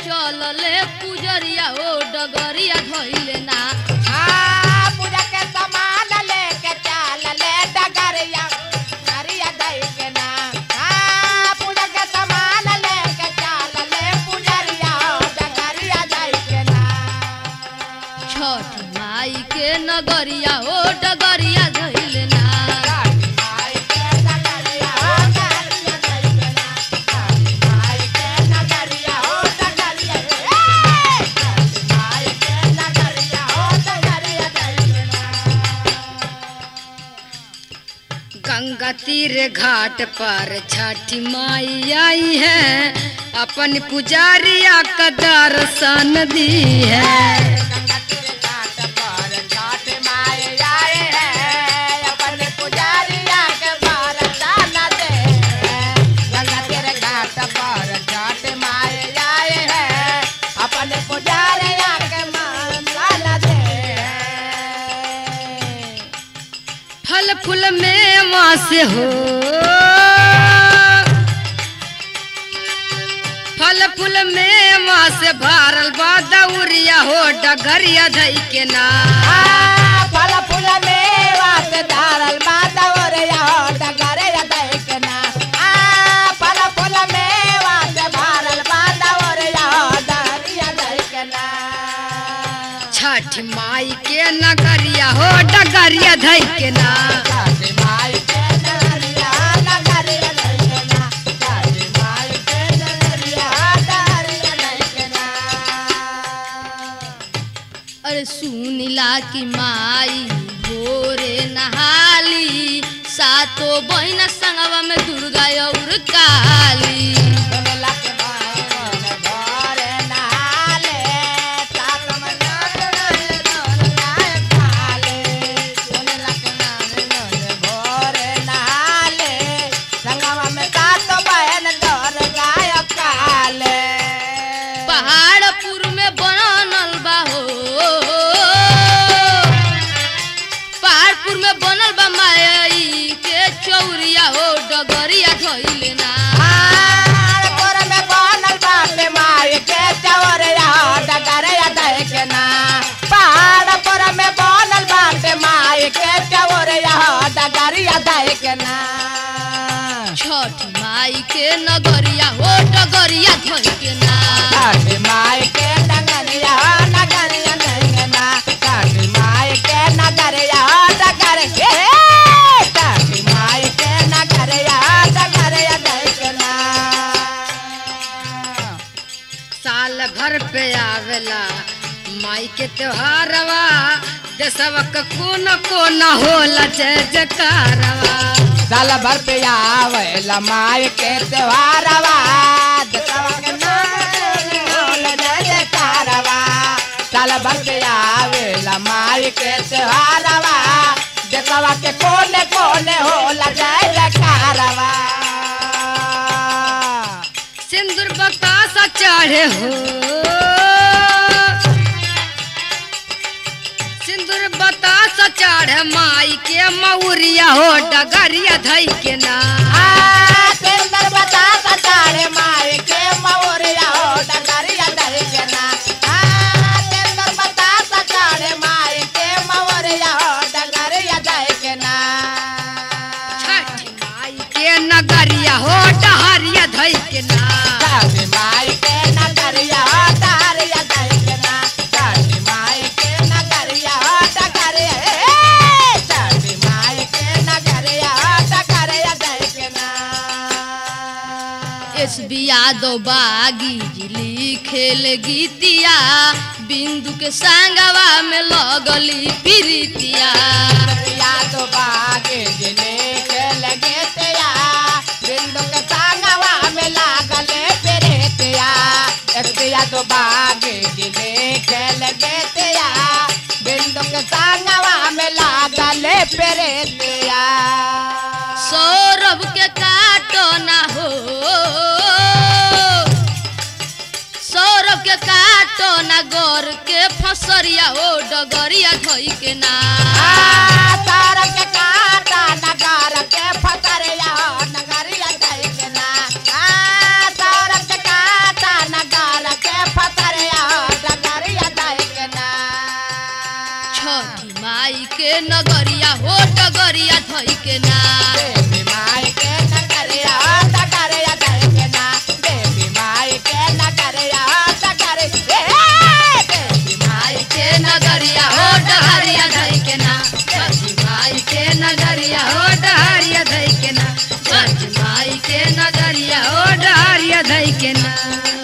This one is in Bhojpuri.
चलले पुजरिया ओ डगरिया धइले ना हाँ, पूजा के सामान लेके चल ले डगरिया, डगरिया दई के ना। हाँ, पूजा के सामान लेके चल ले पुजरिया, डगरिया दई के ना। छठ माई के नगरिया ओ डगरिया धइले ना काली माई के डगरिया, ओ डगरिया दई के ना। काली माई के डगरिया, ओ डगरिया दई के ना। काली माई के डगरिया, ओ डगरिया दई के ना। गंगा तीर घाट पर छठी माई आई है अपन पुजारिया का दर्शन दी है गंगा तेरे घाट पर छठ माए आए हैं अपने पुजारिया के बार डाला दे गंगा तेरे घाट पर छठ माए आए हैं अपने पुजारिया के मान डाला दे फल फूल में वहाँ से हो फल फूल में वहाँ से भारल बा दौरिया हो डगरिया धई के ना आ, फल फूल मेवा से धारल माता ओरे हो डगरे देखना आ फल फूल मेवा से भारल माता ओरे हो डगरिया देखना छठ माई के नगरिया हो डगरिया धई के ना काली माई के डगरिया डगरिया देखना काली माई के डगरिया डगरिया देखना अरे सुनिला की माई भोरे नहाली सातो बहिना संगवा में दुर्गा और काली सुनला के माई मन भरे नहाले, सात महीना रहे नर गाय खाले। सुनला के माई मन भरे नहाले, संगवा में सात बहन दर गाय खाले। पहाड़पुर में बनल बा हो पहाड़पुर में बनल बा माई के चौरिया हो डगरिया धइले ना पहाड़पुर में बनल बाटे माई के चौरिया, डगरिया देखना। पहाड़पुर में बनल बाटे माई के चौरिया, डगरिया देखना। छठ माई के नगरिया हो डगरिया धइके ना काली माई के नगरिया नगरिया नगना काली माई के नगरिया नगर के काली माई के नगरिया नगरिया नगना साल भर पे आवेला माई के त्योहारवा देशवा का कोना कोना होला जय जयकारवा साल भर पे आवेला माई के त्योहारवा दसवा के नाम होल जय जयकारवा साल भर पे आवेला माई के त्योहारवा दसवा के कोने कोने होला जय जयकारवा सिंदूर बतासा चढ़े हो सिंदूर बतासा चढ़े माई के मौरिया हो डगरिया धई के ना आ सुंदर बता सतारे माई के मौरिया हो डगरिया दहिकना आ सुंदर बता सतारे माई के मौरिया हो डगरिया दहिकना छठ माई के नगरिया हो डहरिया धई के ना काली माई के नगरिया हो डगरिया दहिकना काली माई के नगरिया हो डगरिया ए काली माई के नगरिया हो डगरिया दहिकना एस बी यादव बागी जिली खेल गीतिया बिंदु के संगवा में लगली प्रीतिया या तो बागे जिले के लगे तेया बिंदु के सांगवा में लागले फेरे तेया या तो बागे जिले के लगे तेया बिंदु के सांगवा में लागले फेरे तेया सौरभ के काटो ना हो सौरभ के काटो ना गोर के फसरिया हो डगरिया धोई के ना तार के काटा नगार के फसरिया नगरिया जाए के ना तार के काटा नगार के धई के ना